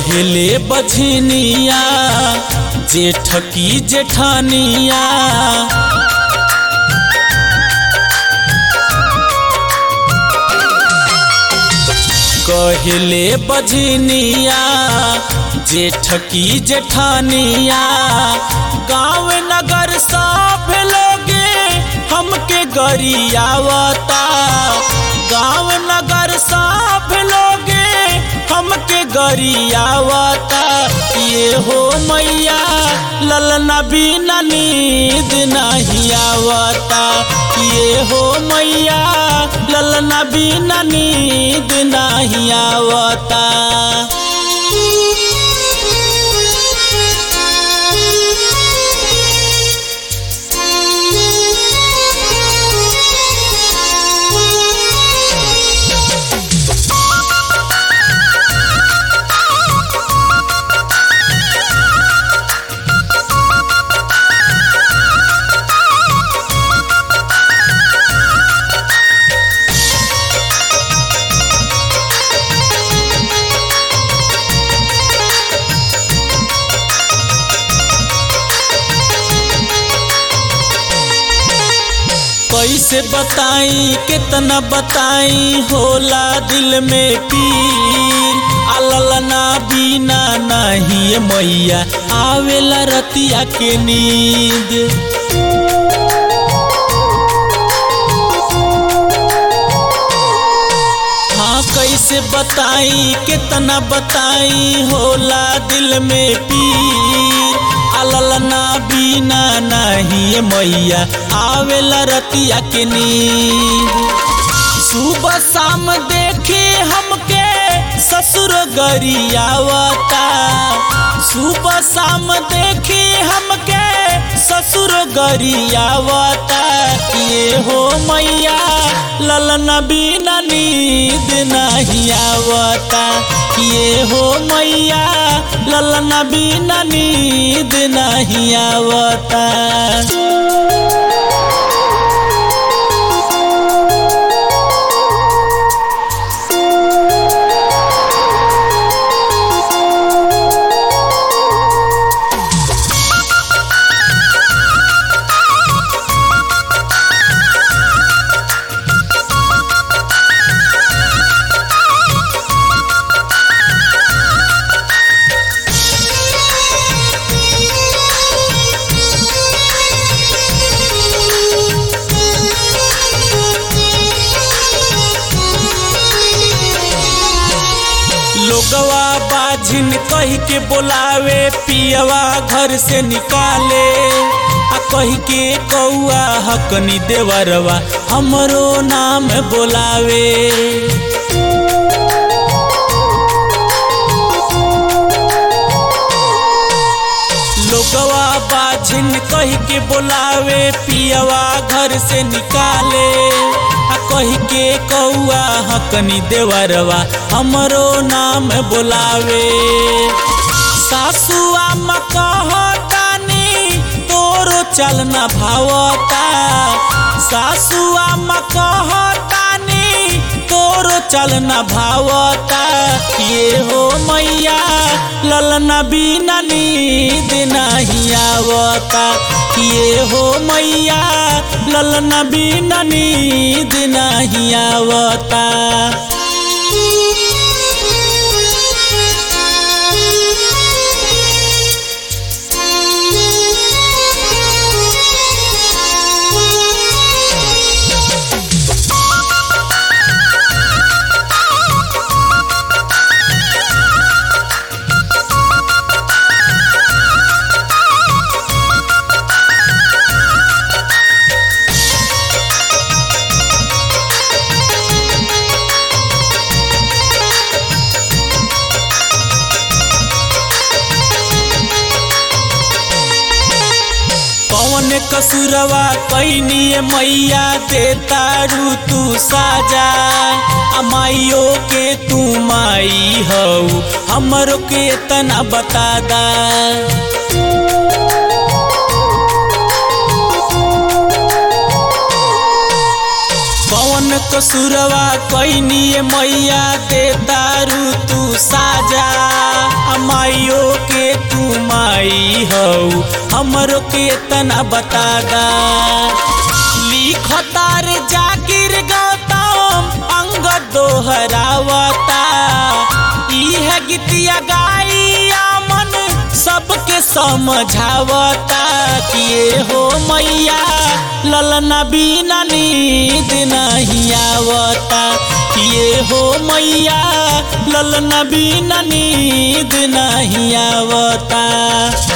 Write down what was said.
कहले बझनिया जेठ की जेठानिया कहले बझनिया जेठ की जेठानिया गाँव नगर सब लोगे हमके गरियावता गाँव नगर सब लोगे हमके गरियावता ये हो मैया ललना बिना नींद नहीं आवता ये हो मैया ललना बिना नींद नहीं आवता कैसे बताई कितना बताई होला दिल में पीर अललना बिना नहीं मैया आवेला रतिया के नींद हाँ कैसे बताई कितना बताई होला दिल में पीर अललना बिना नहीं मैया आवेला रतिया के नींद सुबह शाम देखे हमके ससुर गरियावता सुबह शाम देखे हमके ससुर गरियावता ये हो मैया ललना बिना नींद नहीं आवता ये हो मैया ललना बिना नींद नहीं आवता लोगवा बाझिन कही के बोलावे पियवा घर से निकाले आ कही के कौआ हकनी देवरवा हमरो नाम बोलावे लोगवा बाझिन कही के बोलावे पियवा घर से निकाले आ कही के कौआ हकनी देवरवा हमरो नाम बोलावे सासुआ कहतानी तोरो चलना भावता सासुआ कहतानी तोरो चलना भावता ये हो मैया ललना बिना नींद नहीं आवता ये हो मैया ललना बिना नींद नहीं आवता कौन कसुरवा कैनी मैया देता रू तू साजा आ माइयो के तू माई हऊ हमरो के तना बता दा कौन कसुरवा कैनी मैया दे दारू तू साजा आ माइयो के तू माई हऊ हमरो के तना बता दा लिखतार जाकिर गौतम अंग दोहरावता इह गीतिया गाइया मन सबके समझावता किए हो मैया ललना बिना नींद नहीं आवता किए हो मैया ललना बिना नींद नहीं आवता